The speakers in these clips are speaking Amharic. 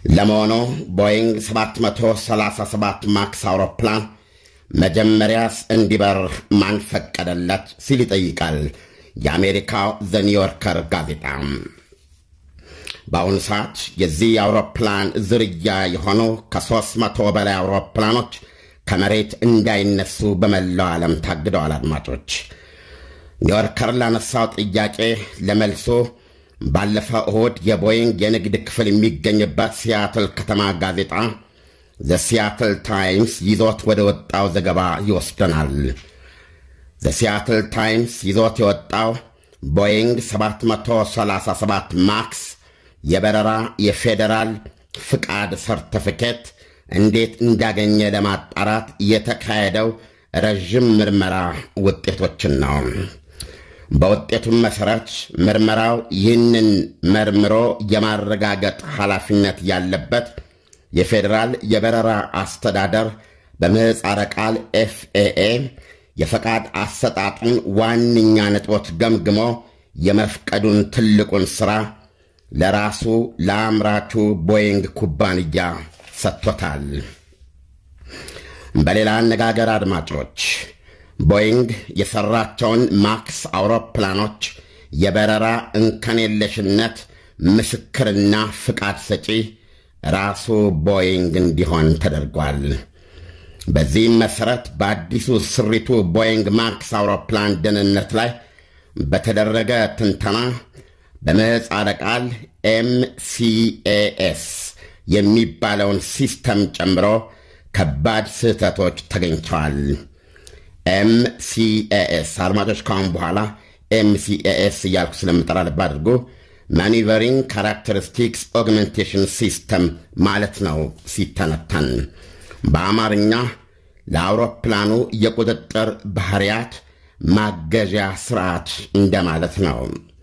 ለመሆኑ ቦይንግ 737 ማክስ አውሮፕላን መጀመሪያስ እንዲበር ማን ፈቀደለት ሲል ይጠይቃል የአሜሪካው ዘ ኒውዮርከር ጋዜጣ። በአሁኑ ሰዓት የዚህ የአውሮፕላን ዝርያ የሆኑ ከ300 በላይ አውሮፕላኖች ከመሬት እንዳይነሱ በመላው ዓለም ታግደዋል። አድማጮች ኒውዮርከር ላነሳው ጥያቄ ለመልሶ ባለፈው እሁድ የቦይንግ የንግድ ክፍል የሚገኝበት ሲያትል ከተማ ጋዜጣ ዘ ሲያትል ታይምስ ይዞት ወደ ወጣው ዘገባ ይወስደናል። ዘ ሲያትል ታይምስ ይዞት የወጣው ቦይንግ 737 ማክስ የበረራ የፌዴራል ፍቃድ ሰርቲፊኬት እንዴት እንዳገኘ ለማጣራት የተካሄደው ረዥም ምርመራ ውጤቶችን ነው። በውጤቱም መሠረት ምርመራው ይህንን መርምሮ የማረጋገጥ ኃላፊነት ያለበት የፌዴራል የበረራ አስተዳደር በምህፃረ ቃል ኤፍኤኤ የፈቃድ አሰጣጡን ዋነኛ ነጥቦች ገምግሞ የመፍቀዱን ትልቁን ሥራ ለራሱ ለአምራቹ ቦይንግ ኩባንያ ሰጥቶታል። በሌላ አነጋገር አድማጮች ቦይንግ የሠራቸውን ማክስ አውሮፕላኖች የበረራ እንከን የለሽነት ምስክርና ፍቃድ ሰጪ ራሱ ቦይንግ እንዲሆን ተደርጓል። በዚህም መሠረት በአዲሱ ስሪቱ ቦይንግ ማክስ አውሮፕላን ደህንነት ላይ በተደረገ ትንተና በምህፃረ ቃል ኤምሲኤኤስ የሚባለውን ሲስተም ጨምሮ ከባድ ስህተቶች ተገኝተዋል። ኤምሲኤኤስ አድማጮች ካሁን በኋላ ኤምሲኤኤስ እያልኩ ስለምጠራ ልብ አድርጎ ማኒቨሪንግ ካራክተሪስቲክስ ኦግመንቴሽን ሲስተም ማለት ነው ሲተነተን። በአማርኛ ለአውሮፕላኑ የቁጥጥር ባህሪያት ማገዣ ስርዓት እንደማለት ነው።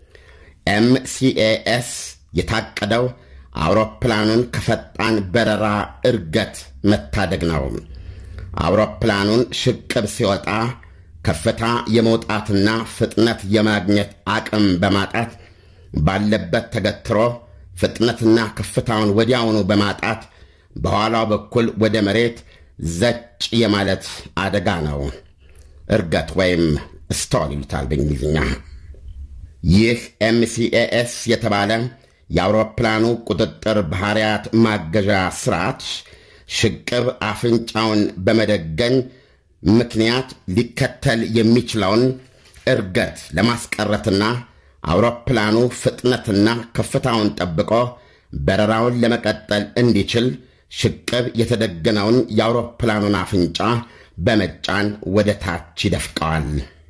ኤምሲኤኤስ የታቀደው አውሮፕላኑን ከፈጣን በረራ እርገት መታደግ ነው። አውሮፕላኑን ሽቅብ ሲወጣ ከፍታ የመውጣትና ፍጥነት የማግኘት አቅም በማጣት ባለበት ተገትሮ ፍጥነትና ከፍታውን ወዲያውኑ በማጣት በኋላው በኩል ወደ መሬት ዘጭ የማለት አደጋ ነው። እርገት ወይም ስቶል ይሉታል በእንግሊዝኛ። ይህ ኤምሲኤኤስ የተባለ የአውሮፕላኑ ቁጥጥር ባህሪያት ማገዣ ስርዓት ሽቅብ አፍንጫውን በመደገን ምክንያት ሊከተል የሚችለውን እርገት ለማስቀረትና አውሮፕላኑ ፍጥነትና ከፍታውን ጠብቆ በረራውን ለመቀጠል እንዲችል ሽቅብ የተደገነውን የአውሮፕላኑን አፍንጫ በመጫን ወደ ታች ይደፍቀዋል።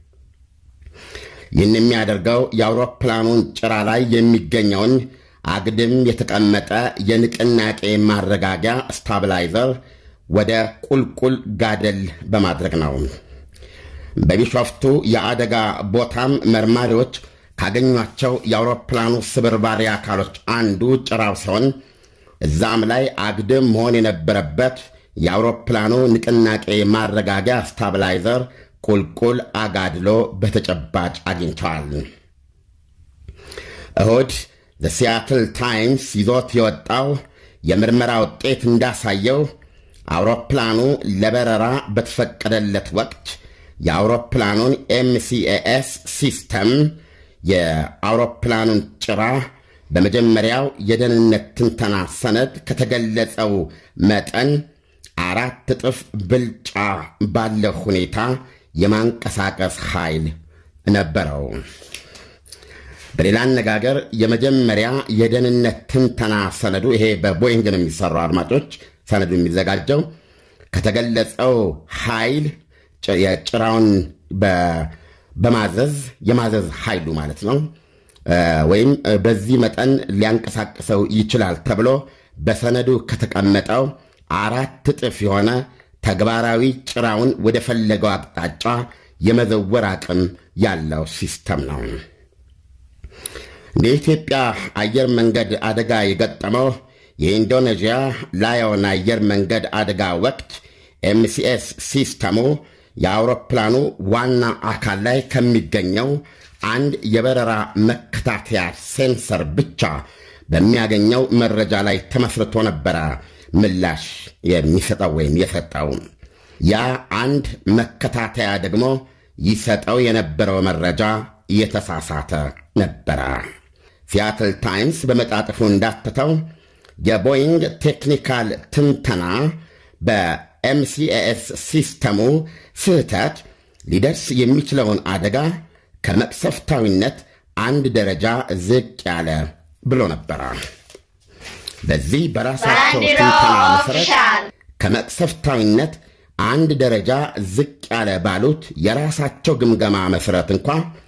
ይህን የሚያደርገው የአውሮፕላኑን ጭራ ላይ የሚገኘውን አግድም የተቀመጠ የንቅናቄ ማረጋጊያ ስታብላይዘር ወደ ቁልቁል ጋደል በማድረግ ነው። በቢሾፍቱ የአደጋ ቦታም መርማሪዎች ካገኟቸው የአውሮፕላኑ ስብርባሪ አካሎች አንዱ ጭራው ሲሆን እዛም ላይ አግድም መሆን የነበረበት የአውሮፕላኑ ንቅናቄ ማረጋጊያ ስታብላይዘር ቁልቁል አጋድሎ በተጨባጭ አግኝተዋል። እሁድ ሲያትል ታይምስ ይዞት የወጣው የምርመራ ውጤት እንዳሳየው አውሮፕላኑ ለበረራ በተፈቀደለት ወቅት የአውሮፕላኑን ኤምሲኤኤስ ሲስተም የአውሮፕላኑን ጭራ በመጀመሪያው የደህንነት ትንተና ሰነድ ከተገለጸው መጠን አራት እጥፍ ብልጫ ባለው ሁኔታ የማንቀሳቀስ ኃይል ነበረው። በሌላ አነጋገር የመጀመሪያ የደህንነት ትንተና ሰነዱ ይሄ በቦይንግ ነው የሚሰራው አድማጮች፣ ሰነዱ የሚዘጋጀው ከተገለጸው ኃይል የጭራውን በማዘዝ የማዘዝ ኃይሉ ማለት ነው ወይም በዚህ መጠን ሊያንቀሳቅሰው ይችላል ተብሎ በሰነዱ ከተቀመጠው አራት እጥፍ የሆነ ተግባራዊ ጭራውን ወደ ፈለገው አቅጣጫ የመዘወር አቅም ያለው ሲስተም ነው። የኢትዮጵያ አየር መንገድ አደጋ የገጠመው የኢንዶኔዥያ ላዮን አየር መንገድ አደጋ ወቅት ኤምሲኤስ ሲስተሙ የአውሮፕላኑ ዋና አካል ላይ ከሚገኘው አንድ የበረራ መከታተያ ሴንሰር ብቻ በሚያገኘው መረጃ ላይ ተመስርቶ ነበረ ምላሽ የሚሰጠው ወይም የሰጠው። ያ አንድ መከታተያ ደግሞ ይሰጠው የነበረው መረጃ የተሳሳተ ነበረ። ሲያትል ታይምስ በመጣጥፉ እንዳተተው የቦይንግ ቴክኒካል ትንተና በኤምሲኤስ ሲስተሙ ስህተት ሊደርስ የሚችለውን አደጋ ከመቅሰፍታዊነት አንድ ደረጃ ዝቅ ያለ ብሎ ነበረ። በዚህ በራሳቸው ትንተና መሠረት ከመቅሰፍታዊነት አንድ ደረጃ ዝቅ ያለ ባሉት የራሳቸው ግምገማ መሠረት እንኳ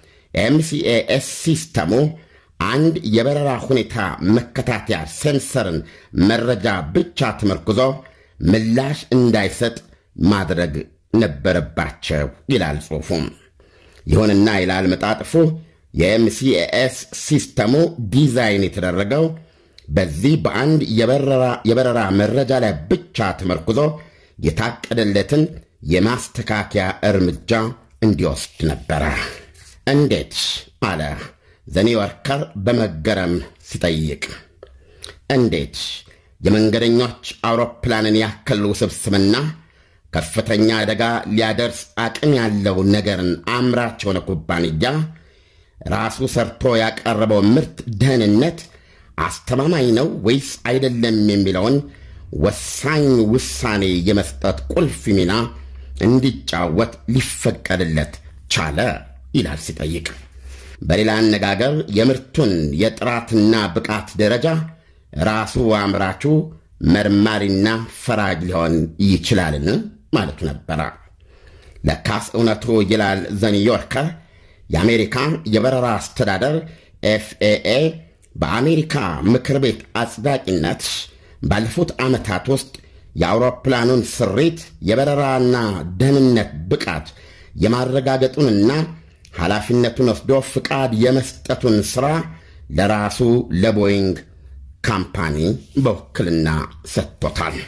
ኤምሲኤስ ሲስተሙ አንድ የበረራ ሁኔታ መከታተያ ሴንሰርን መረጃ ብቻ ተመርኩዞ ምላሽ እንዳይሰጥ ማድረግ ነበረባቸው ይላል ጽሑፉም። ይሁንና ይላል መጣጥፉ የኤምሲኤስ ሲስተሙ ዲዛይን የተደረገው በዚህ በአንድ የበረራ መረጃ ላይ ብቻ ተመርኩዞ የታቀደለትን የማስተካከያ እርምጃ እንዲወስድ ነበረ። እንዴት አለ ዘኒውዮርከር በመገረም ሲጠይቅ። እንዴት የመንገደኞች አውሮፕላንን ያክል ውስብስብና ከፍተኛ አደጋ ሊያደርስ አቅም ያለው ነገርን አምራች የሆነ ኩባንያ ራሱ ሰርቶ ያቀረበው ምርት ደህንነት አስተማማኝ ነው ወይስ አይደለም የሚለውን ወሳኝ ውሳኔ የመስጠት ቁልፍ ሚና እንዲጫወት ሊፈቀድለት ቻለ ይላል ሲጠይቅ። በሌላ አነጋገር የምርቱን የጥራትና ብቃት ደረጃ ራሱ አምራቹ መርማሪና ፈራጅ ሊሆን ይችላልን ማለቱ ነበረ። ለካስ እውነቱ ይላል ዘኒውዮርከር የአሜሪካ የበረራ አስተዳደር ኤፍኤኤ በአሜሪካ ምክር ቤት አጽዳቂነት ባለፉት ዓመታት ውስጥ የአውሮፕላኑን ስሪት የበረራና ደህንነት ብቃት የማረጋገጡንና ኃላፊነቱን ወስዶ ፍቃድ የመስጠቱን ሥራ ለራሱ ለቦይንግ ካምፓኒ በውክልና ሰጥቶታል።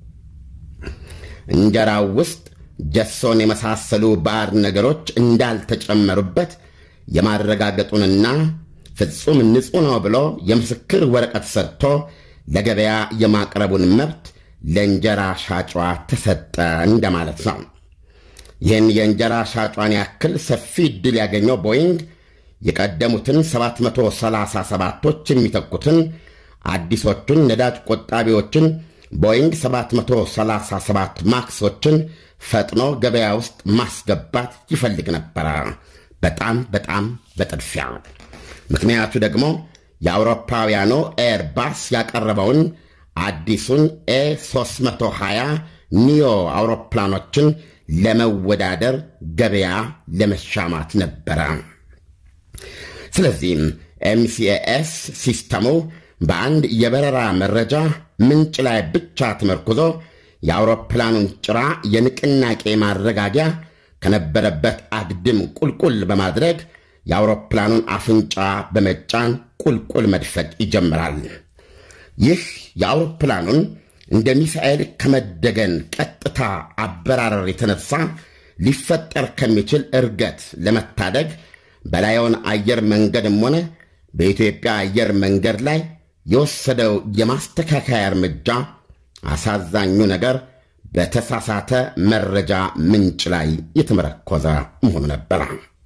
እንጀራው ውስጥ ጀሶን የመሳሰሉ ባዕድ ነገሮች እንዳልተጨመሩበት የማረጋገጡንና ፍጹም ንጹሕ ነው ብሎ የምስክር ወረቀት ሰጥቶ ለገበያ የማቅረቡን መብት ለእንጀራ ሻጯ ተሰጠ እንደማለት ነው። ይህን የእንጀራ ሻጯን ያክል ሰፊ ዕድል ያገኘው ቦይንግ የቀደሙትን 737ቶች የሚተኩትን አዲሶቹን ነዳጅ ቆጣቢዎችን ቦይንግ 737 ማክሶችን ፈጥኖ ገበያ ውስጥ ማስገባት ይፈልግ ነበረ። በጣም በጣም በጥድፊያ። ምክንያቱ ደግሞ የአውሮፓውያኑ ኤርባስ ያቀረበውን አዲሱን ኤ 320 ኒዮ አውሮፕላኖችን ለመወዳደር ገበያ ለመሻማት ነበረ። ስለዚህም ኤምሲኤስ ሲስተሙ በአንድ የበረራ መረጃ ምንጭ ላይ ብቻ ተመርኩዞ የአውሮፕላኑን ጭራ የንቅናቄ ማረጋጊያ ከነበረበት አግድም ቁልቁል በማድረግ የአውሮፕላኑን አፍንጫ በመጫን ቁልቁል መድፈቅ ይጀምራል። ይህ የአውሮፕላኑን እንደ ሚሳኤል ከመደገን ቀጥታ አበራረር የተነሳ ሊፈጠር ከሚችል እርገት ለመታደግ በላዩን አየር መንገድም ሆነ በኢትዮጵያ አየር መንገድ ላይ የወሰደው የማስተካከያ እርምጃ አሳዛኙ ነገር በተሳሳተ መረጃ ምንጭ ላይ የተመረኮዘ መሆኑ ነበረ።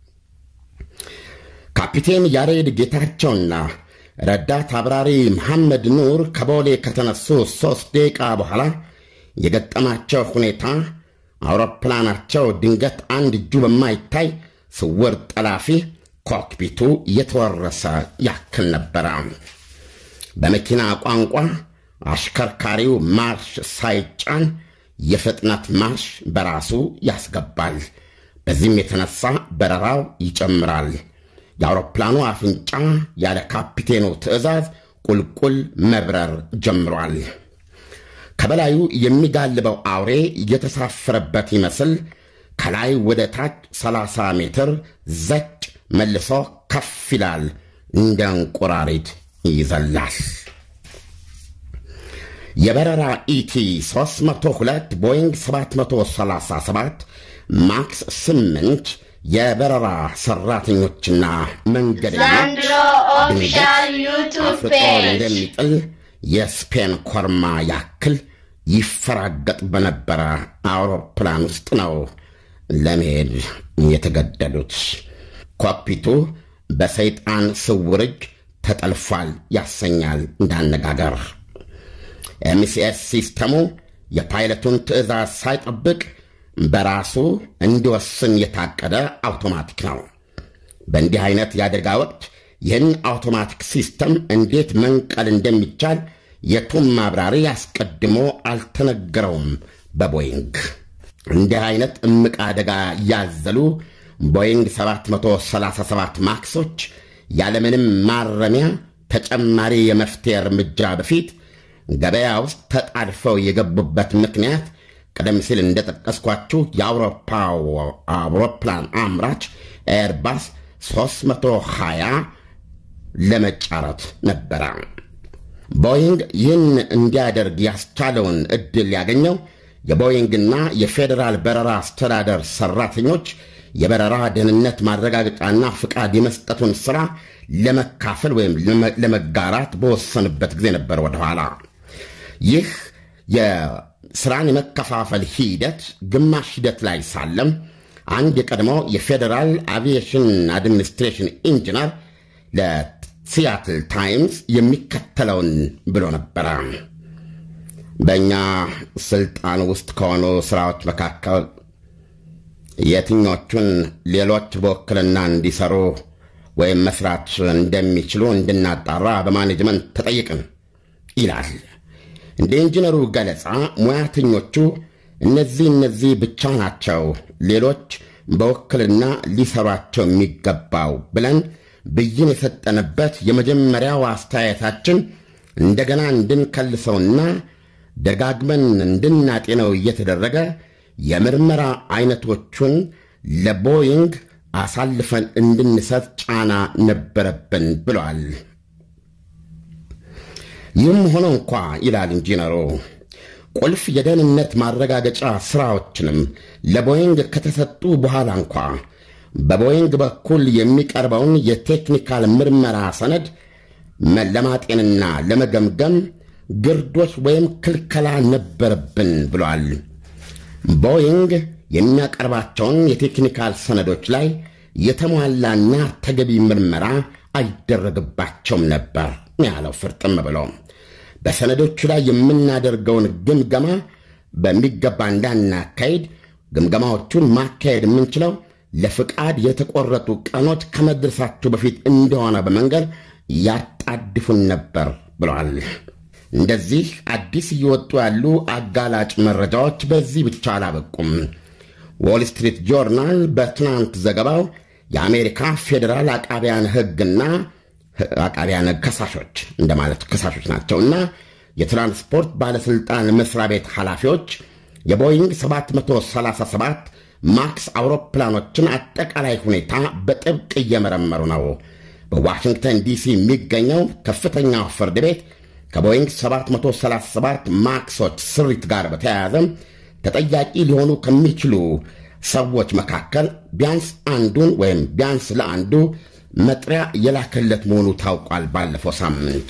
ካፒቴን ያሬድ ጌታቸውና ረዳት አብራሪ መሐመድ ኑር ከቦሌ ከተነሱ ሦስት ደቂቃ በኋላ የገጠማቸው ሁኔታ አውሮፕላናቸው ድንገት አንድ እጁ በማይታይ ስውር ጠላፊ ኮክፒቱ የተወረሰ ያክል ነበረ። በመኪና ቋንቋ አሽከርካሪው ማርሽ ሳይጫን የፍጥነት ማርሽ በራሱ ያስገባል። በዚህም የተነሳ በረራው ይጨምራል። የአውሮፕላኑ አፍንጫ ያለ ካፒቴኑ ትዕዛዝ ቁልቁል መብረር ጀምሯል። ከበላዩ የሚጋልበው አውሬ እየተሳፈረበት ይመስል ከላይ ወደ ታች 30 ሜትር ዘጭ መልሶ ከፍ ይላል፣ እንደ እንቁራሪት ይዘላል። የበረራ ኢቲ 302 ቦይንግ 737 ማክስ 8 የበረራ ሰራተኞችና መንገደኞች ዘንድሮ ኦፊሻል ዩቱብ አፍርጦ ፔጅ እንደሚጥል የስፔን ኮርማ ያክል ይፈራገጥ በነበረ አውሮፕላን ውስጥ ነው ለመሄድ የተገደዱት። ኮክፒቱ በሰይጣን ስውር እጅ ተጠልፏል ያሰኛል እንዳነጋገር። ኤምሲኤስ ሲስተሙ የፓይለቱን ትዕዛዝ ሳይጠብቅ በራሱ እንዲወስን የታቀደ አውቶማቲክ ነው። በእንዲህ አይነት የአደጋ ወቅት ይህን አውቶማቲክ ሲስተም እንዴት መንቀል እንደሚቻል የቱም ማብራሪ አስቀድሞ አልተነገረውም። በቦይንግ እንዲህ አይነት እምቅ አደጋ ያዘሉ ቦይንግ 737 ማክሶች ያለምንም ማረሚያ ተጨማሪ የመፍትሄ እርምጃ በፊት ገበያ ውስጥ ተጣድፈው የገቡበት ምክንያት ቀደም ሲል እንደጠቀስኳችሁ የአውሮፓው አውሮፕላን አምራች ኤርባስ 320 ለመጫረት ነበረ። ቦይንግ ይህን እንዲያደርግ ያስቻለውን ዕድል ያገኘው የቦይንግና የፌዴራል በረራ አስተዳደር ሠራተኞች የበረራ ደህንነት ማረጋገጫና ፍቃድ የመስጠቱን ሥራ ለመካፈል ወይም ለመጋራት በወሰንበት ጊዜ ነበር። ወደኋላ ይህ የሥራን የመከፋፈል ሂደት ግማሽ ሂደት ላይ ሳለም አንድ የቀድሞ የፌዴራል አቪዬሽን አድሚኒስትሬሽን ኢንጂነር ለሲያትል ታይምስ የሚከተለውን ብሎ ነበረ። በእኛ ስልጣን ውስጥ ከሆኑ ሥራዎች መካከል የትኞቹን ሌሎች በውክልና እንዲሰሩ ወይም መስራት እንደሚችሉ እንድናጣራ በማኔጅመንት ተጠይቅን ይላል። እንደ ኢንጂነሩ ገለጻ ሙያተኞቹ እነዚህ እነዚህ ብቻ ናቸው ሌሎች በውክልና ሊሰሯቸው የሚገባው ብለን ብይን የሰጠንበት የመጀመሪያው አስተያየታችን እንደገና እንድንከልሰውና ደጋግመን እንድናጤነው እየተደረገ የምርመራ አይነቶቹን ለቦይንግ አሳልፈን እንድንሰጥ ጫና ነበረብን ብለዋል። ይህም ሆኖ እንኳ ይላል ኢንጂነሩ ቁልፍ የደህንነት ማረጋገጫ ሥራዎችንም ለቦይንግ ከተሰጡ በኋላ እንኳ በቦይንግ በኩል የሚቀርበውን የቴክኒካል ምርመራ ሰነድ ለማጤንና ለመገምገም ግርዶች ወይም ክልከላ ነበረብን ብሏል። ቦይንግ የሚያቀርባቸውን የቴክኒካል ሰነዶች ላይ የተሟላና ተገቢ ምርመራ አይደረግባቸውም ነበር ያለው ፍርጥም ብሎ በሰነዶቹ ላይ የምናደርገውን ግምገማ በሚገባ እንዳናካሄድ ግምገማዎቹን ማካሄድ የምንችለው ለፍቃድ የተቆረጡ ቀኖች ከመድረሳቸው በፊት እንደሆነ በመንገድ ያጣድፉን ነበር ብለዋል። እንደዚህ አዲስ እየወጡ ያሉ አጋላጭ መረጃዎች በዚህ ብቻ አላበቁም። ዎል ስትሪት ጆርናል በትናንት ዘገባው የአሜሪካ ፌዴራል አቃቢያን ሕግና አቃቢያን ከሳሾች እንደማለት ከሳሾች ናቸውና የትራንስፖርት ባለሥልጣን መስሪያ ቤት ኃላፊዎች የቦይንግ 737 ማክስ አውሮፕላኖችን አጠቃላይ ሁኔታ በጥብቅ እየመረመሩ ነው። በዋሽንግተን ዲሲ የሚገኘው ከፍተኛው ፍርድ ቤት ከቦይንግ 737 ማክሶች ስሪት ጋር በተያያዘ ተጠያቂ ሊሆኑ ከሚችሉ ሰዎች መካከል ቢያንስ አንዱን ወይም ቢያንስ ለአንዱ መጥሪያ የላከለት መሆኑ ታውቋል። ባለፈው ሳምንት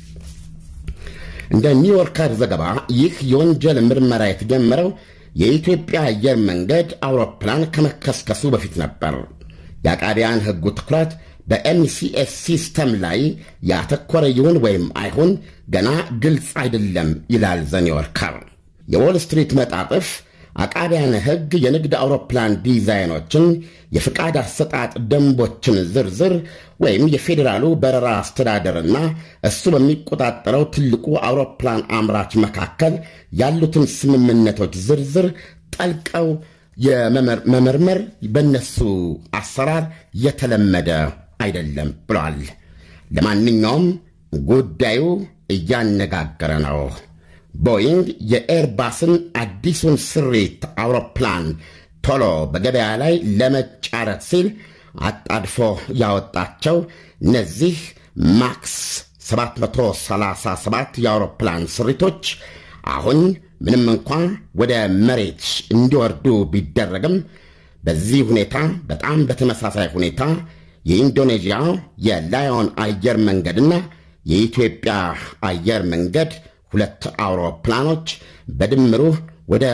እንደ ኒውዮርከር ዘገባ ይህ የወንጀል ምርመራ የተጀመረው የኢትዮጵያ አየር መንገድ አውሮፕላን ከመከስከሱ በፊት ነበር። የአቃቢያን ሕጉ ትኩረት በኤምሲኤስ ሲስተም ላይ ያተኮረ ይሁን ወይም አይሁን ገና ግልጽ አይደለም ይላል ዘኒውዮርከር። የዎል ስትሪት መጣጥፍ አቃቢያን ሕግ የንግድ አውሮፕላን ዲዛይኖችን፣ የፍቃድ አሰጣጥ ደንቦችን ዝርዝር ወይም የፌዴራሉ በረራ አስተዳደርና እሱ በሚቆጣጠረው ትልቁ አውሮፕላን አምራች መካከል ያሉትን ስምምነቶች ዝርዝር ጠልቀው የመመርመር በነሱ አሰራር የተለመደ አይደለም ብለዋል። ለማንኛውም ጉዳዩ እያነጋገረ ነው። ቦይንግ የኤርባስን አዲሱን ስሪት አውሮፕላን ቶሎ በገበያ ላይ ለመጫረት ሲል አጣድፎ ያወጣቸው እነዚህ ማክስ 737 የአውሮፕላን ስሪቶች አሁን ምንም እንኳ ወደ መሬት እንዲወርዱ ቢደረግም በዚህ ሁኔታ በጣም በተመሳሳይ ሁኔታ የኢንዶኔዥያ የላዮን አየር መንገድና የኢትዮጵያ አየር መንገድ ሁለት አውሮፕላኖች በድምሩ ወደ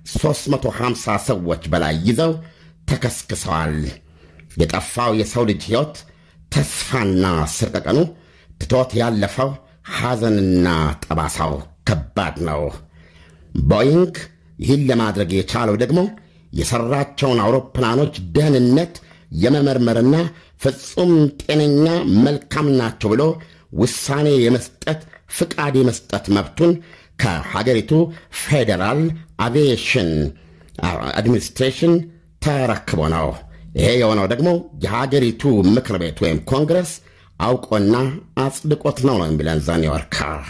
350 ሰዎች በላይ ይዘው ተከስክሰዋል። የጠፋው የሰው ልጅ ሕይወት ተስፋና ስቀቀኑ ትቶት ያለፈው ሐዘንና ጠባሳው ከባድ ነው። ቦይንግ ይህን ለማድረግ የቻለው ደግሞ የሠራቸውን አውሮፕላኖች ደህንነት የመመርመርና ፍጹም ጤነኛ መልካም ናቸው ብሎ ውሳኔ የመስጠት ፍቃድ የመስጠት መብቱን ከሀገሪቱ ፌዴራል አቪዬሽን አድሚኒስትሬሽን ተረክቦ ነው። ይሄ የሆነው ደግሞ የሀገሪቱ ምክር ቤት ወይም ኮንግረስ አውቆና አጽድቆት ነው ነው የሚለን ዘ ኒውዮርከር።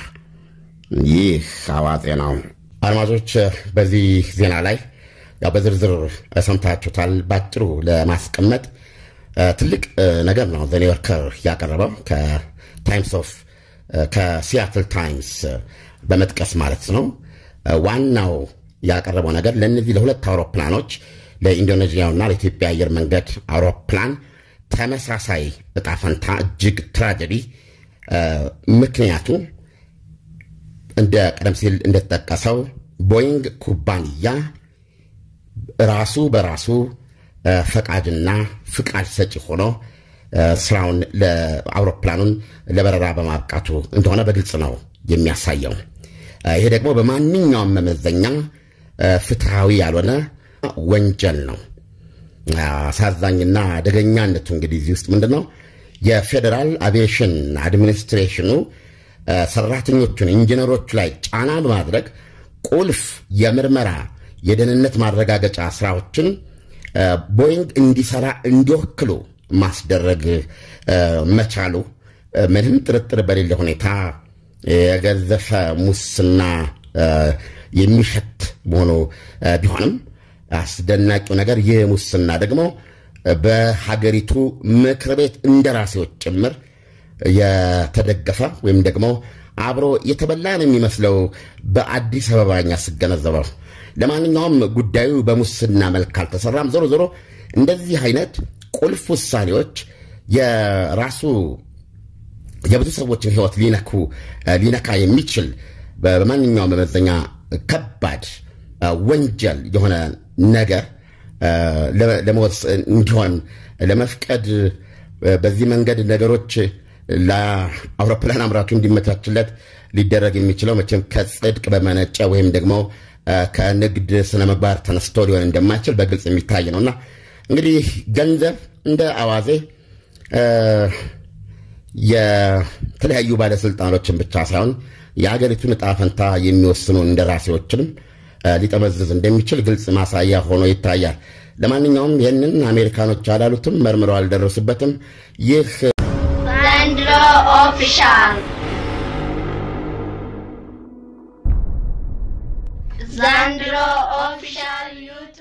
ይህ አዋዜ ነው። አድማጮች፣ በዚህ ዜና ላይ ያው በዝርዝር ሰምታችሁታል። ባጭሩ ለማስቀመጥ ትልቅ ነገር ነው ዘ ኒውዮርከር ያቀረበው ከታይምስ ኦፍ ከሲያትል ታይምስ በመጥቀስ ማለት ነው። ዋናው ያቀረበው ነገር ለእነዚህ ለሁለት አውሮፕላኖች ለኢንዶኔዥያውና ለኢትዮጵያ አየር መንገድ አውሮፕላን ተመሳሳይ እጣ ፈንታ እጅግ ትራጀዲ ምክንያቱ እንደ ቀደም ሲል እንደተጠቀሰው ቦይንግ ኩባንያ ራሱ በራሱ ፈቃድና ፍቃድ ሰጪ ሆኖ ስራውን ለአውሮፕላኑን ለበረራ በማብቃቱ እንደሆነ በግልጽ ነው የሚያሳየው። ይሄ ደግሞ በማንኛውም መመዘኛ ፍትሐዊ ያልሆነ ወንጀል ነው። አሳዛኝና አደገኛነቱ እንግዲህ እዚህ ውስጥ ምንድን ነው የፌዴራል አቪዬሽን አድሚኒስትሬሽኑ ሰራተኞቹን ኢንጂነሮቹ ላይ ጫና በማድረግ ቁልፍ የምርመራ የደህንነት ማረጋገጫ ስራዎችን ቦይንግ እንዲሰራ እንዲወክሉ ማስደረግ መቻሉ ምንም ጥርጥር በሌለ ሁኔታ የገዘፈ ሙስና የሚሸት መሆኑ ቢሆንም አስደናቂው ነገር ይህ ሙስና ደግሞ በሀገሪቱ ምክር ቤት እንደራሴዎች ጭምር የተደገፈ ወይም ደግሞ አብሮ የተበላ ነው የሚመስለው በአዲስ አበባኛ ስገነዘበው። ለማንኛውም ጉዳዩ በሙስና መልክ አልተሰራም። ዞሮ ዞሮ እንደዚህ አይነት ቁልፍ ውሳኔዎች የራሱ የብዙ ሰዎችን ሕይወት ሊነኩ ሊነካ የሚችል በማንኛውም መመዘኛ ከባድ ወንጀል የሆነ ነገር ለመወሰን እንዲሆን ለመፍቀድ በዚህ መንገድ ነገሮች ለአውሮፕላን አምራቹ እንዲመቻችለት ሊደረግ የሚችለው መቼም ከጽድቅ በመነጨ ወይም ደግሞ ከንግድ ስነ ምግባር ተነስቶ ሊሆን እንደማይችል በግልጽ የሚታይ ነውና እንግዲህ ገንዘብ እንደ አዋዜ የተለያዩ ባለስልጣኖችን ብቻ ሳይሆን የአገሪቱን ዕጣ ፈንታ የሚወስኑ እንደራሴዎችንም ሊጠመዝዝ እንደሚችል ግልጽ ማሳያ ሆኖ ይታያል። ለማንኛውም ይህንን አሜሪካኖች አላሉትም፣ መርምረው አልደረሱበትም። ይህ ዘንድሮ ኦፊሻል ዘንድሮ ኦፊሻል ዩቱብ